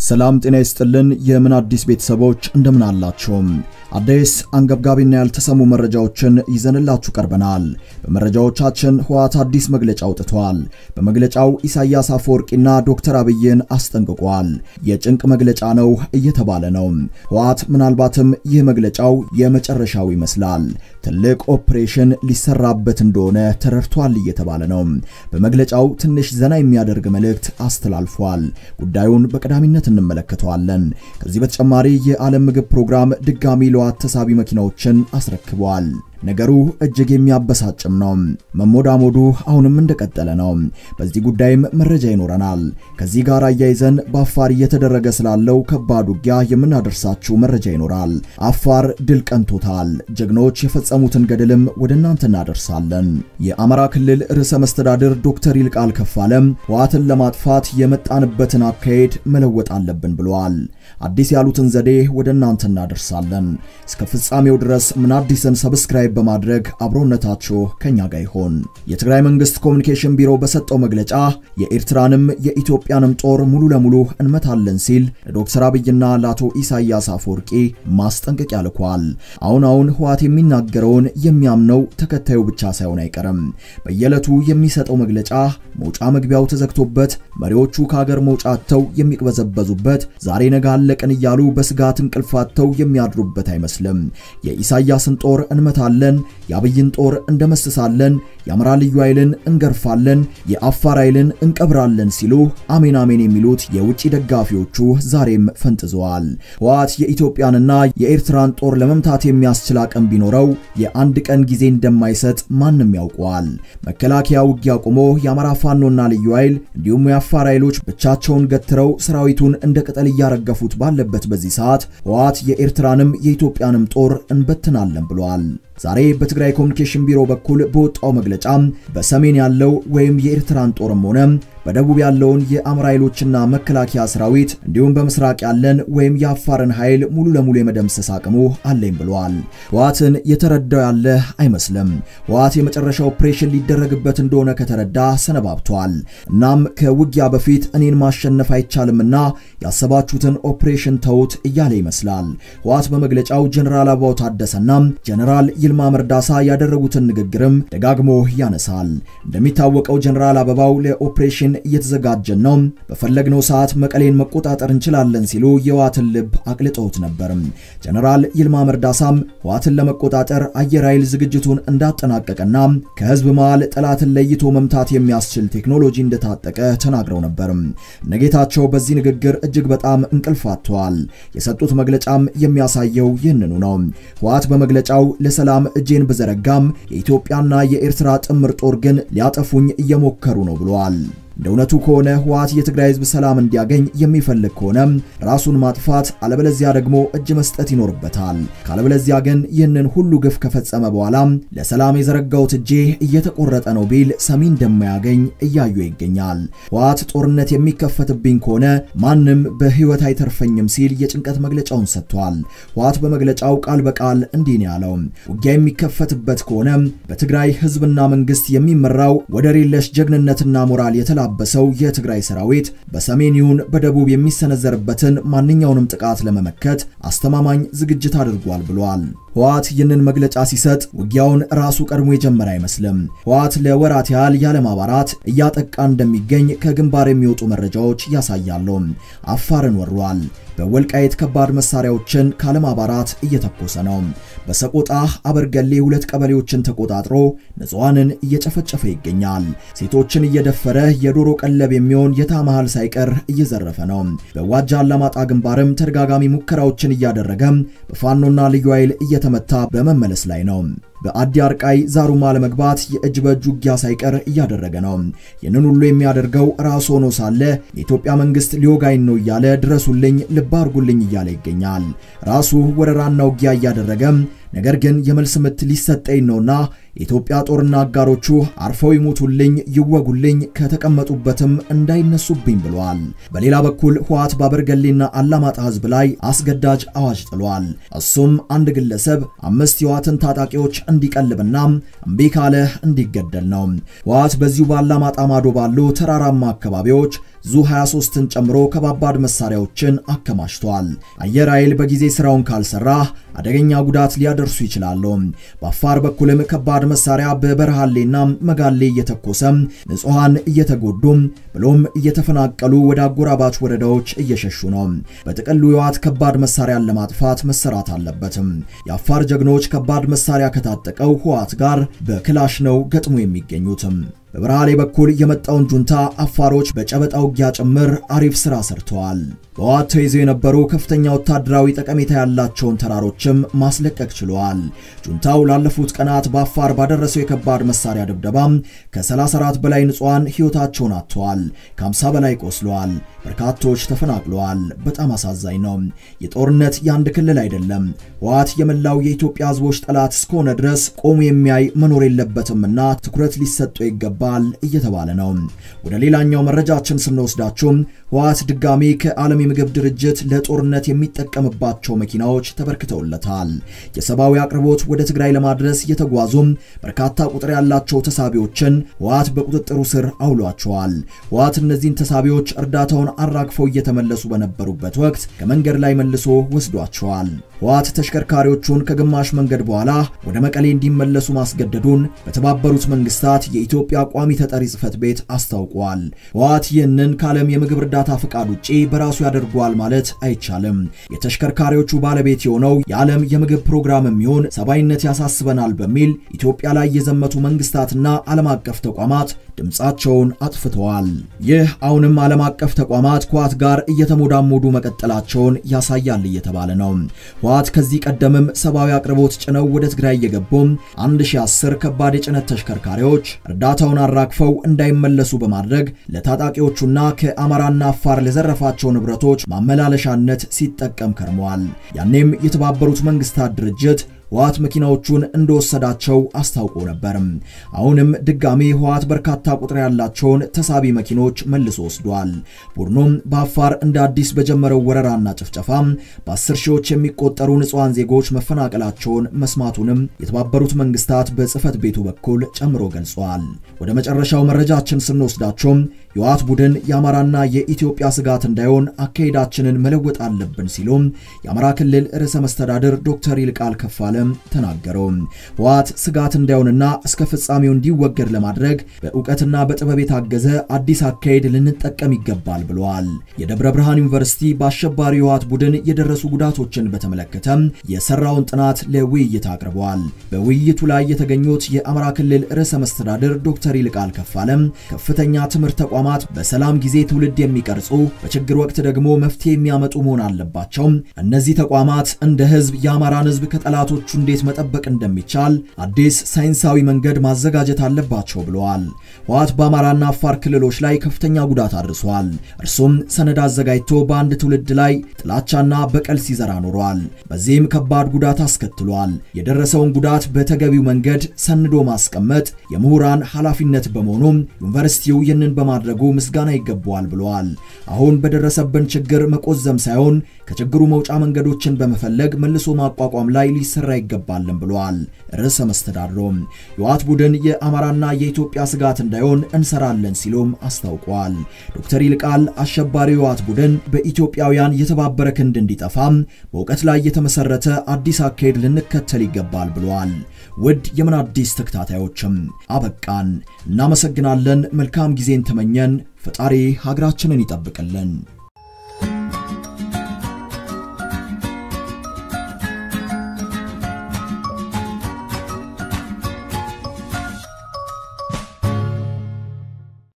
ሰላም ጤና ይስጥልን። የምን አዲስ ቤተሰቦች እንደምን አላችሁም? አዲስ አንገብጋቢና ያልተሰሙ መረጃዎችን ይዘንላችሁ ቀርበናል። በመረጃዎቻችን ህወሓት አዲስ መግለጫ አውጥቷል። በመግለጫው ኢሳያስ አፈወርቂና ዶክተር አብይን አስጠንቅቋል። የጭንቅ መግለጫ ነው እየተባለ ነው። ህወሓት ምናልባትም ይህ መግለጫው የመጨረሻው ይመስላል። ትልቅ ኦፕሬሽን ሊሰራበት እንደሆነ ተረድቷል እየተባለ ነው። በመግለጫው ትንሽ ዘና የሚያደርግ መልእክት አስተላልፏል። ጉዳዩን በቀዳሚነት እንመለከተዋለን። ከዚህ በተጨማሪ የዓለም ምግብ ፕሮግራም ድጋሚ ለዋት ተሳቢ መኪናዎችን አስረክበዋል። ነገሩ እጅግ የሚያበሳጭም ነው። መሞዳሞዱ አሁንም እንደቀጠለ ነው። በዚህ ጉዳይም መረጃ ይኖረናል። ከዚህ ጋር አያይዘን በአፋር እየተደረገ ስላለው ከባድ ውጊያ የምናደርሳችሁ መረጃ ይኖራል። አፋር ድል ቀንቶታል። ጀግኖች የፈጸሙትን ገድልም ወደ እናንተ እናደርሳለን። የአማራ ክልል ርዕሰ መስተዳድር ዶክተር ይልቃል ከፋለም ህወሓትን ለማጥፋት የመጣንበትን አካሄድ መለወጥ አለብን ብለዋል። አዲስ ያሉትን ዘዴ ወደ እናንተ እናደርሳለን። እስከ ፍጻሜው ድረስ ምን አዲስን ሰብስክራይብ በማድረግ አብሮነታችሁ ከኛ ጋር ይሆን። የትግራይ መንግስት ኮሚኒኬሽን ቢሮ በሰጠው መግለጫ የኤርትራንም የኢትዮጵያንም ጦር ሙሉ ለሙሉ እንመታለን ሲል ለዶክተር አብይና ለአቶ ኢሳያስ አፈወርቂ ማስጠንቀቂያ ልኳል። አሁን አሁን ህወሓት የሚናገረውን የሚያምነው ተከታዩ ብቻ ሳይሆን አይቀርም። በየዕለቱ የሚሰጠው መግለጫ መውጫ መግቢያው ተዘግቶበት መሪዎቹ ከሀገር መውጫተው የሚቅበዘበዙበት ዛሬ ነገ አለቅን እያሉ በስጋት እንቅልፋተው የሚያድሩበት አይመስልም። የኢሳያስን ጦር እንመታለን፣ የአብይን ጦር እንደመስሳለን፣ የአማራ ልዩ ኃይልን እንገርፋለን፣ የአፋር ኃይልን እንቀብራለን ሲሉ አሜን አሜን የሚሉት የውጭ ደጋፊዎቹ ዛሬም ፈንጥዘዋል። ህወሓት የኢትዮጵያንና የኤርትራን ጦር ለመምታት የሚያስችል አቅም ቢኖረው የአንድ ቀን ጊዜ እንደማይሰጥ ማንም ያውቀዋል። መከላከያ ውጊያ ቆሞ የአማራ ፋኖና ልዩ ኃይል እንዲሁም የአፋር ኃይሎች ብቻቸውን ገትረው ሰራዊቱን እንደ ቅጠል እያረገፉት ባለበት በዚህ ሰዓት ህወሓት የኤርትራንም የኢትዮጵያንም ጦር እንበትናለን ብሏል። ዛሬ በትግራይ ኮሚኒኬሽን ቢሮ በኩል በወጣው መግለጫ በሰሜን ያለው ወይም የኤርትራን ጦርም ሆነ በደቡብ ያለውን የአማራ ኃይሎችና መከላከያ ሰራዊት እንዲሁም በምስራቅ ያለን ወይም የአፋርን ኃይል ሙሉ ለሙሉ የመደምሰስ አቅሙ አለኝ ብለዋል። ህወሓትን የተረዳው ያለ አይመስልም። ህወሓት የመጨረሻ ኦፕሬሽን ሊደረግበት እንደሆነ ከተረዳ ሰነባብቷል። እናም ከውጊያ በፊት እኔን ማሸነፍ አይቻልምና ያሰባችሁትን ኦፕሬሽን ተውት እያለ ይመስላል። ህወሓት በመግለጫው ጀነራል አበባው ታደሰና ጀነራል ይልማ መርዳሳ ያደረጉትን ንግግርም ደጋግሞ ያነሳል። እንደሚታወቀው ጀነራል አበባው ለኦፕሬሽን እየተዘጋጀን ነው፣ በፈለግነው ሰዓት መቀሌን መቆጣጠር እንችላለን ሲሉ የህወሓትን ልብ አቅልጠውት ነበር። ጀነራል ይልማ መርዳሳም ህወሓትን ለመቆጣጠር አየር ኃይል ዝግጅቱን እንዳጠናቀቀና ከህዝብ መሃል ጠላትን ለይቶ መምታት የሚያስችል ቴክኖሎጂ እንደታጠቀ ተናግረው ነበር። ነጌታቸው በዚህ ንግግር እጅግ በጣም እንቅልፍ አጥተዋል። የሰጡት መግለጫም የሚያሳየው ይህንኑ ነው። ህወሓት በመግለጫው ለሰላም እጄን ብዘረጋም የኢትዮጵያና የኤርትራ ጥምር ጦር ግን ሊያጠፉኝ እየሞከሩ ነው ብለዋል። እንደ እውነቱ ከሆነ ህወሓት የትግራይ ህዝብ ሰላም እንዲያገኝ የሚፈልግ ከሆነ ራሱን ማጥፋት አለበለዚያ ደግሞ እጅ መስጠት ይኖርበታል። ካለበለዚያ ግን ይህንን ሁሉ ግፍ ከፈጸመ በኋላ ለሰላም የዘረጋውት እጄ እየተቆረጠ ነው ቢል ሰሚ እንደማያገኝ እያዩ ይገኛል። ህወሓት ጦርነት የሚከፈትብኝ ከሆነ ማንም በህይወት አይተርፈኝም ሲል የጭንቀት መግለጫውን ሰጥቷል። ህወሓት በመግለጫው ቃል በቃል እንዲህ ነው ያለው። ውጊያ የሚከፈትበት ከሆነ በትግራይ ህዝብና መንግስት የሚመራው ወደር የለሽ ጀግንነትና ሞራል የተላ በሰው የትግራይ ሰራዊት በሰሜን ይሁን በደቡብ የሚሰነዘርበትን ማንኛውንም ጥቃት ለመመከት አስተማማኝ ዝግጅት አድርጓል ብሏል። ህወሓት ይህንን መግለጫ ሲሰጥ ውጊያውን ራሱ ቀድሞ የጀመረ አይመስልም። ህወሓት ለወራት ያህል ያለማባራት እያጠቃ እንደሚገኝ ከግንባር የሚወጡ መረጃዎች ያሳያሉ። አፋርን ወሯል። በወልቃይት ከባድ መሳሪያዎችን ካለማባራት እየተኮሰ ነው። በሰቆጣ አበርገሌ ሁለት ቀበሌዎችን ተቆጣጥሮ ንጹሐንን እየጨፈጨፈ ይገኛል። ሴቶችን እየደፈረ የዶሮ ቀለብ የሚሆን የታመሃል ሳይቀር እየዘረፈ ነው። በዋጃ አላማጣ ግንባርም ተደጋጋሚ ሙከራዎችን እያደረገ በፋኖና ልዩ ኃይል እየተመታ በመመለስ ላይ ነው። በአዲ አርቃይ ዛሩማ ለመግባት የእጅ በእጅ ውጊያ ሳይቀር እያደረገ ነው። ይህንን ሁሉ የሚያደርገው ራሱ ሆኖ ሳለ የኢትዮጵያ መንግስት ሊወጋኝ ነው እያለ ድረሱልኝ፣ ልብ አድርጉልኝ እያለ ይገኛል። ራሱ ወረራና ውጊያ እያደረገ ነገር ግን የመልስ ምት ሊሰጠኝ ነውና የኢትዮጵያ ጦርና አጋሮቹ አርፈው ይሞቱልኝ፣ ይወጉልኝ፣ ከተቀመጡበትም እንዳይነሱብኝ ብለዋል። በሌላ በኩል ህወሓት በአበርገሌና አላማጣ ህዝብ ላይ አስገዳጅ አዋጅ ጥሏል። እሱም አንድ ግለሰብ አምስት የህወሓትን ታጣቂዎች እንዲቀልብና እምቢ ካለ እንዲገደል ነው። ህወሓት በዚሁ በአላማጣ ማዶ ባሉ ተራራማ አካባቢዎች ዙ 23ን ጨምሮ ከባባድ መሳሪያዎችን አከማችቷል። አየር ኃይል በጊዜ ስራውን ካልሰራ አደገኛ ጉዳት ሊያደርሱ ይችላሉ። በአፋር በኩልም ከባድ መሳሪያ በበረሃሌና መጋሌ እየተኮሰ ንጹሐን እየተጎዱ ብሎም እየተፈናቀሉ ወደ አጎራባች ወረዳዎች እየሸሹ ነው። በጥቅሉ የህወሓት ከባድ መሳሪያን ለማጥፋት መሰራት አለበትም። የአፋር ጀግኖች ከባድ መሳሪያ ከታጠቀው ህወሓት ጋር በክላሽ ነው ገጥሞ የሚገኙትም። በበረሃሌ በኩል የመጣውን ጁንታ አፋሮች በጨበጣ ውጊያ ጭምር አሪፍ ስራ ሰርተዋል። በህወሓት ተይዘው የነበሩ ከፍተኛ ወታደራዊ ጠቀሜታ ያላቸውን ተራሮችም ማስለቀቅ ችለዋል። ጁንታው ላለፉት ቀናት በአፋር ባደረሰው የከባድ መሳሪያ ድብደባ ከ34 በላይ ንጹሐን ህይወታቸውን አጥተዋል። ከ50 በላይ ቆስለዋል። በርካቶች ተፈናቅለዋል። በጣም አሳዛኝ ነው። የጦርነት የአንድ ክልል አይደለም። ህወሓት የመላው የኢትዮጵያ ህዝቦች ጠላት እስከሆነ ድረስ ቆሙ የሚያይ መኖር የለበትምና ትኩረት ሊሰጠው ይገባል እየተባለ ነው። ወደ ሌላኛው መረጃችን ስንወስዳችሁ ህወሓት ድጋሚ ከዓለም የምግብ ድርጅት ለጦርነት የሚጠቀምባቸው መኪናዎች ተበርክተውለታል። የሰብአዊ አቅርቦት ወደ ትግራይ ለማድረስ የተጓዙ በርካታ ቁጥር ያላቸው ተሳቢዎችን ህወሓት በቁጥጥሩ ስር አውሏቸዋል። ህወሓት እነዚህን ተሳቢዎች እርዳታውን አራግፈው እየተመለሱ በነበሩበት ወቅት ከመንገድ ላይ መልሶ ወስዷቸዋል። ህወሓት ተሽከርካሪዎቹን ከግማሽ መንገድ በኋላ ወደ መቀሌ እንዲመለሱ ማስገደዱን በተባበሩት መንግስታት የኢትዮጵያ ቋሚ ተጠሪ ጽህፈት ቤት አስታውቋል። ህወሓት ይህንን ከዓለም የምግብ እርዳታ ፍቃድ ውጪ በራሱ ያደርገዋል ማለት አይቻልም። የተሽከርካሪዎቹ ባለቤት የሆነው የዓለም የምግብ ፕሮግራም የሚሆን ሰብአዊነት ያሳስበናል በሚል ኢትዮጵያ ላይ የዘመቱ መንግስታትና ዓለም አቀፍ ተቋማት ድምፃቸውን አጥፍተዋል። ይህ አሁንም ዓለም አቀፍ ተቋማት ከህወሓት ጋር እየተሞዳሞዱ መቀጠላቸውን ያሳያል እየተባለ ነው። ህወሓት ከዚህ ቀደምም ሰብአዊ አቅርቦት ጭነው ወደ ትግራይ እየገቡ 1010 ከባድ የጭነት ተሽከርካሪዎች እርዳታውን አራግፈው እንዳይመለሱ በማድረግ ለታጣቂዎቹና ከአማራና አፋር ለዘረፋቸው ንብረቶች ማመላለሻነት ሲጠቀም ከርመዋል። ያኔም የተባበሩት መንግስታት ድርጅት ህወሓት መኪናዎቹን እንደወሰዳቸው አስታውቆ ነበር። አሁንም ድጋሚ ህወሓት በርካታ ቁጥር ያላቸውን ተሳቢ መኪኖች መልሶ ወስዷል። ቡድኑም በአፋር እንደ አዲስ በጀመረው ወረራና ጭፍጨፋ በአስር ሺዎች የሚቆጠሩ ንጹሐን ዜጎች መፈናቀላቸውን መስማቱንም የተባበሩት መንግስታት በጽህፈት ቤቱ በኩል ጨምሮ ገልጿል። ወደ መጨረሻው መረጃችን ስንወስዳቸው የህወሓት ቡድን የአማራና የኢትዮጵያ ስጋት እንዳይሆን አካሄዳችንን መለወጥ አለብን ሲሉ የአማራ ክልል ርዕሰ መስተዳድር ዶክተር ይልቃል ከፋለ ተናገሩ። ህወሓት ስጋት እንዳይሆንና እስከ ፍጻሜው እንዲወገድ ለማድረግ በእውቀትና በጥበብ የታገዘ አዲስ አካሄድ ልንጠቀም ይገባል ብለዋል። የደብረ ብርሃን ዩኒቨርሲቲ በአሸባሪ የህወሓት ቡድን የደረሱ ጉዳቶችን በተመለከተ የሰራውን ጥናት ለውይይት አቅርበዋል። በውይይቱ ላይ የተገኙት የአማራ ክልል ርዕሰ መስተዳድር ዶክተር ይልቃል ከፋለም ከፍተኛ ትምህርት ተቋማት በሰላም ጊዜ ትውልድ የሚቀርጹ በችግር ወቅት ደግሞ መፍትሄ የሚያመጡ መሆን አለባቸው። እነዚህ ተቋማት እንደ ህዝብ የአማራን ህዝብ ከጠላቶቹ እንዴት መጠበቅ እንደሚቻል አዲስ ሳይንሳዊ መንገድ ማዘጋጀት አለባቸው ብለዋል። ህወሓት በአማራና አፋር ክልሎች ላይ ከፍተኛ ጉዳት አድርሷል። እርሱም ሰነድ አዘጋጅቶ በአንድ ትውልድ ላይ ጥላቻና በቀል ሲዘራ ኖሯል። በዚህም ከባድ ጉዳት አስከትሏል። የደረሰውን ጉዳት በተገቢው መንገድ ሰንዶ ማስቀመጥ የምሁራን ኃላፊነት በመሆኑም ዩኒቨርሲቲው ይህንን በማድረጉ ምስጋና ይገባዋል ብለዋል። አሁን በደረሰብን ችግር መቆዘም ሳይሆን ከችግሩ መውጫ መንገዶችን በመፈለግ መልሶ ማቋቋም ላይ ሊሰራ ይገባልን ብለዋል። ርዕሰ መስተዳድሩም የህወሓት ቡድን የአማራና የኢትዮጵያ ስጋት እንዳይሆን እንሰራለን ሲሉም አስታውቋል። ዶክተር ይልቃል አሸባሪ የህወሓት ቡድን በኢትዮጵያውያን የተባበረ ክንድ እንዲጠፋም በእውቀት ላይ የተመሰረተ አዲስ አካሄድ ልንከተል ይገባል ብለዋል። ውድ የምን አዲስ ተከታታዮችም አበቃን። እናመሰግናለን። መልካም ጊዜን ተመኘን። ፈጣሪ ሀገራችንን ይጠብቅልን።